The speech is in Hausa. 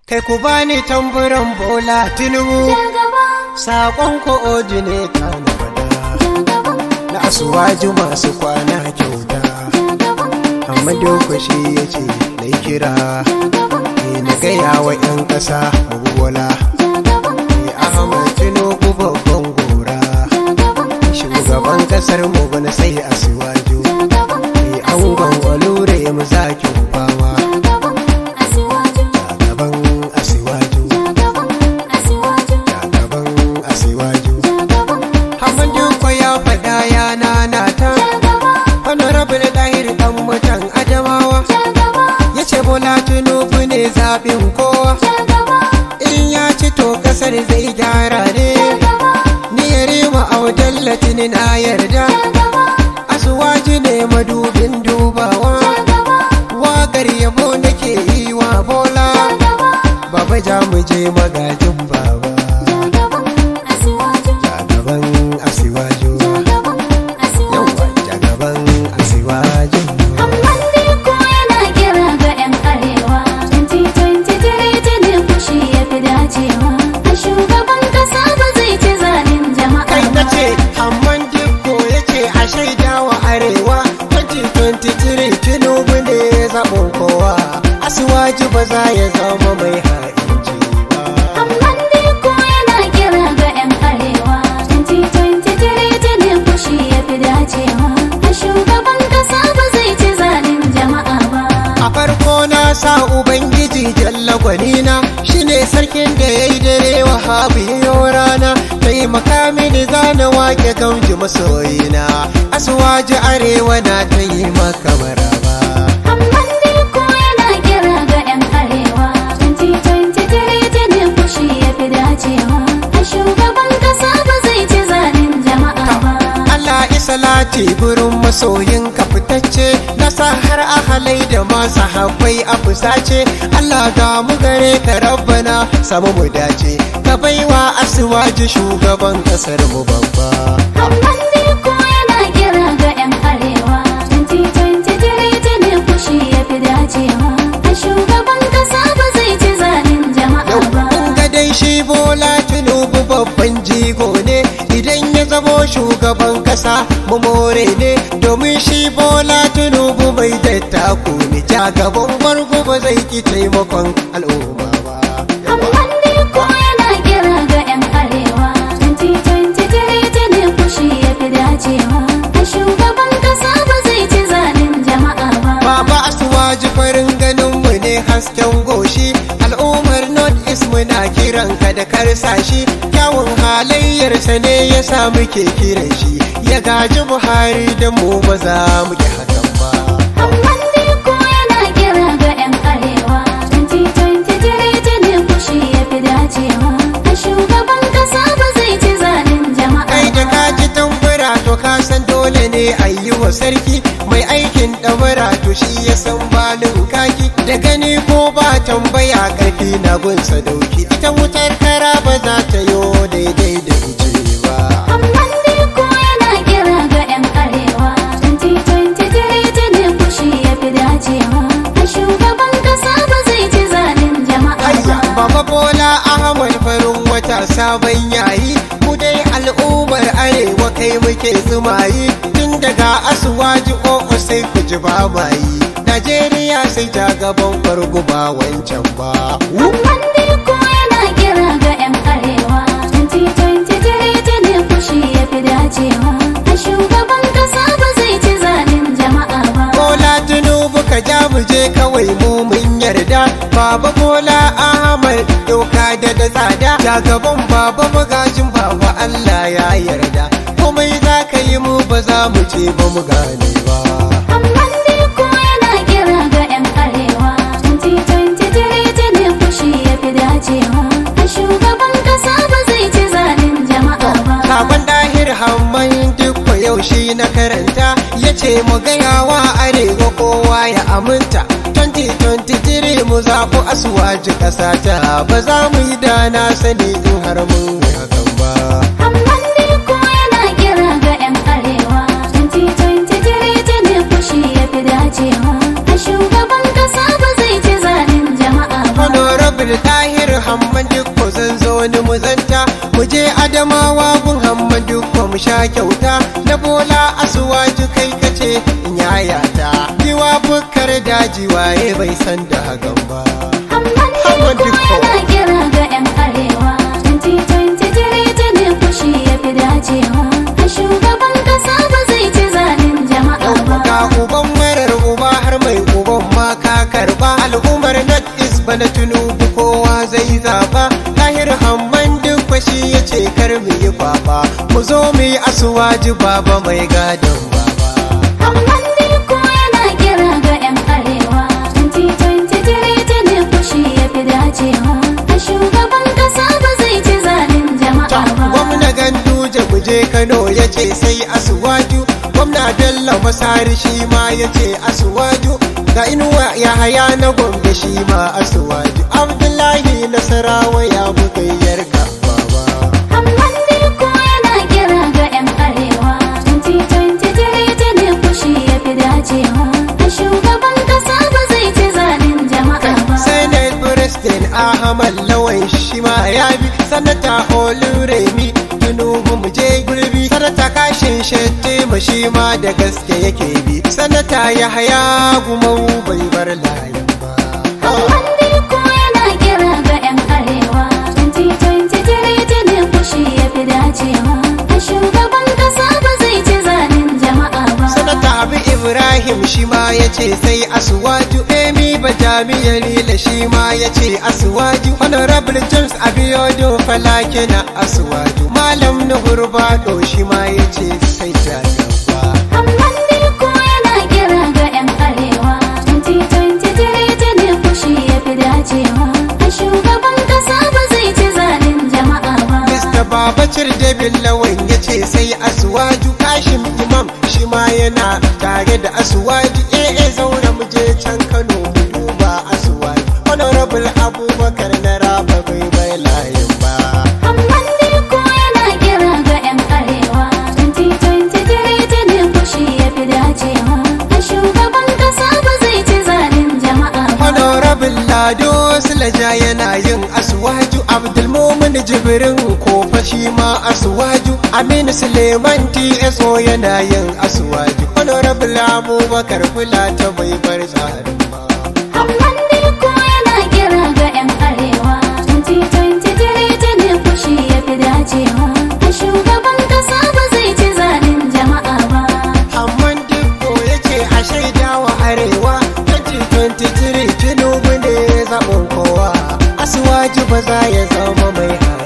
Kai ku bani tamburan bola tinubu Saƙon ko'odineta na fada Na asuwaju masu kwana kyauta Amma dokoshi ya ce na yi kira Ne na gaya wa 'yan ƙasa mabuwala Ne Ahmad Tinubu babban gora Shugaban ƙasar mu bana sai asuwaju Ne angon walure mu zaki fama Gaban asiwaju Gaban asiwaju Hamadu ko ya faɗa ya nanata Honorable Dahir ɗan mutan Adamawa Ya ce Bola Tinubu ne zaɓin kowa In ya ci to ƙasar zai gyara ne Ni ya rima audan latinin a yarda Asuwaji ne madubin dubawa Waƙar yabo nake yi wa Bola Baba ja mu je magajin baba Jagaban asiwaju Yawwa jagaban asiwaju kai na ce amman dikko ya ce a shaida wa arewa 2023 tinubu ne zaɓin kowa asuwaji ba za ya zama mai ha'inci ba a farko na sa ubangiji jalla gwanina shine sarkin da ya yi dare wa habiyo rana taimaka mini zana wake gamji masoyina asuwaji arewa na ta yi maka maraba Shugaban kasa ba zai ci zalin jama'a ba. Allah isalati gurin masoyin ka fitacce na sa har ahalai da masu habbai a fusace Allah ga mu gare ka rabbana samu mu dace ka baiwa asuwaji shugaban kasar mu babba Amman ne ko yana kira ga 'yan arewa 2023 ne kushi ya fi dacewa a shugaban kasa ba zai ci zalin jama'a ba Kun ga dai shi bola tinubu babban jigo ne idan ya zamo shugaban kasa mu more ne domin shi bola tinubu bai dattaku ne ja gaban bargo ba zai ki taimakon al'umma ba Amman ne ko yana kira ga 'yan arewa 2023 ne kushi ya fi dacewa a shugaban kasa ba zai ci zalin jama'a ba Baba asuwaji farin ganin mu ne hasken goshi al'ummar north east muna kiran ka da karsashi kyawun halayyarsa ne ya sa muke kiran shi ya gaji buhari da mu ba za mu ki hakan ba Amman ne ko yana kira ga 'yan arewa 2023 ne kushi ya fi dacewa a shugaban kasa ba zai ci zalin jama'a kai da ba. kaji tambura to ka san dole ne a yi wa sarki mai aikin ɗamara to shi ya san balin kaki da gani ko ba tambaya karfi na gunsa dauki ita wutar kara ba za ta yo daidai da ice ba Amman ne ko yana kira ga 'yan arewa 2023 ne kushi ya fi dacewa a shugaban kasa ba zai ci zalin jama'a Ayya, ba. Baba Bola Ahmad farin wata sabon yayi mu dai al'ummar arewa kai muke zumayi tun daga asuwaji o'o sai ku ji ba mayi Najeriya sai ta gaban farko ba wancan ba. Amman ne ko yana kira ga 'yan arewa 2023 ne kushi ya fi dacewa a shugaban kasa ba zai ci zalin jama'a ba. Bola Tinubu ka ja mu je kawai mu mun yarda Baba Bola Ahmad doka da da tsada ja gaban baba magajin baba Allah ya yarda komai za ka yi mu ba za mu ce ba mu gane ba Amman ne ko yana kira ga 'yan arewa 2023 ne kushi ya fi dacewa a shugaban kasa ba zai ci zalin jama'a ba. Sakon dahir hamman duk yau shi na karanta ya ce mu gaya wa arewa kowa ya aminta 2023 mu zaɓi asuwaji ƙasa ta ba za mu yi da na sani in har mun yi hakan ba. Amman ne ko yana kira ga 'yan arewa 2023 ne kushi ya fi dacewa a shugaban kasa ba zai ci zalin jama'a ba. Honorable wani muzanta mu je adamawa gun hammadu ko mu sha kyauta na bola asuwaju kai kace in yayata giwa bukkar daji waye bai san da hagan ba Hamman Dikko yana kira ga 'yan arewa 2023 tuni fushi ya fi dacewa a shugaban kasa ba zai ci zalin jama'a ba ga uban marar uba har mai uban ma ka karba al'ummar not is bana tunubu kowa zai zaba tahir hamman duk fashi ya ce kar mu yi kwaba mu zo mu yi asuwaji baba mai gadon baba Hamman Dikko yana kira ga 'yan arewa 2023 tuni fushi ya fi dacewa a shugaban kasa ba zai ci zalin jama'a ba gwamna ganduje mu je kano ya ce sai asuwaju gwamna bello masari shi ma ya ce asuwaju ga inuwa ya haya na gombe shi ma asuwaju abdullahi nasarawa ya bugayyar baba Hamman Dikko yana kira ga 'yan arewa 2023 tuni fushi ya fi dacewa a shugaban kasa ba zai ci zalin jama'a ba Senate President Ahmad Lawan shi ma ya bi sanata Oluremi Tinubu mu je gurbi sanata kashin Shettima shi ma da gaske yake bi sanata Yahaya Gumau bai bar layin ba Hamman Dikko yana kira ga 'yan arewa 2023 tuni fushi ya fi dacewa a shugaban kasa ba zai ci zalin jama'a ba sanata Abu Ibrahim shi ma ya ce sai Asuwaju Emi Bajami Yalila shi ma ya ce Asuwaju Honorable James Abiodun Falake na Asuwaju Malam Nuhur Bado shi ma ya ce sai Jagaba Hamman Dikko yana kira ga 'yan arewa 2023 tuni fushi ya fi dacewa a shugaban kasa ba zai ci zalin jama'a ba Mr. Babacir David Lawan ya ce sai Asuwaju Kashim Imam shi ma yana tare da Asuwaju AA zauna mu je can Kano mu duba Asuwaju Honorable Abubakar na Raba bai bai layin ba Hamman Dikko yana kira ga 'yan arewa 2023 tuni fushi ya fi dacewa a shugaban kasa ba zai ci zalin jama'a ba Honorable Lado Sulaja yana yin Asuwaju Abdulmumin Jibrin Kofa shi ma Asuwaju Aminu Suleiman TSO yana yin Asuwaju Honorable Abubakar Fulata bai bar tsarin ba Hamman Dikko yana kira ga 'yan arewa 2023 tuni fushi ya fi dacewa a shugaban kasa ba zai ci zalin jama'a ba Amman Dikko ya ce a shaida wa Arewa 2023 Tinubu ne zaɓin kowa Asuwaju ba za ya zama mai hali